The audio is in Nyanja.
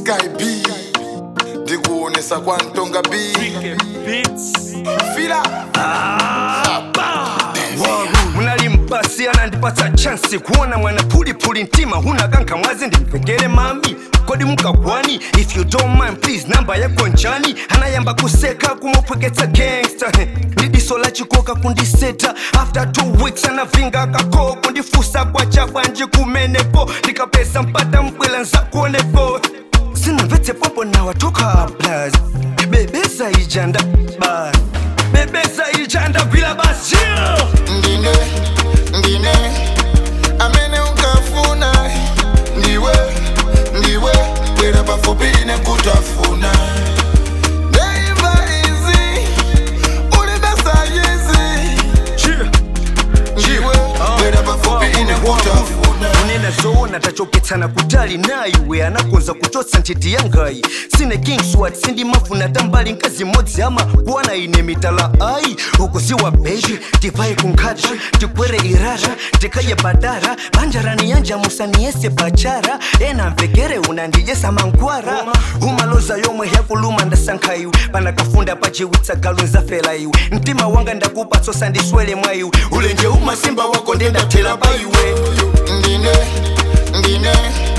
sky b ndikuonesa kwa ntonga b fila munalimpasi anandipatsa chansi kuona mwana pulipuli mtima hunakanka mwazi ndimvekere mami kodi mukagwani if you don't mind please namba yako njani anayamba kuseka kumupweketsa gangsta ndi diso la chikoka kundiseta after two weeks anavinga akako kundifusa kwacha bwanji kumenepo ndikapesa mpata mbwela nzakuonepo sinamvetse popo nawatoka plus bebeza ijanda bas bebeza ijanda gwila basi yeah! ndine ndine amene unkafuna ndiwe ndiwe bwera pafupi ine kutafuna ndeimba izi ulidasayizi Yeah. ndiwe bwera pafupi ine kutafuna unena zoona tachoketsana kutali naiwe anakonza kuchotsa nthiti yangayi sine kingswat sindimafuna tambali mkazi mmodzi ama kuwana ine mitala ayi ukuziwa beji tivaye kunkhata tikwere irara tikaye badara banjarani yanja musaniyese bachara ena mvekere unandiyesa mankwara umaloza yomwe yakuluma ndasankha iwe panakafunda pachiwitsa galu nzafela iwe mtima wanga ndakupatsosa ndiswele mwa iwe ulenje umasimba wako ndendathera pa iwe ndine ndine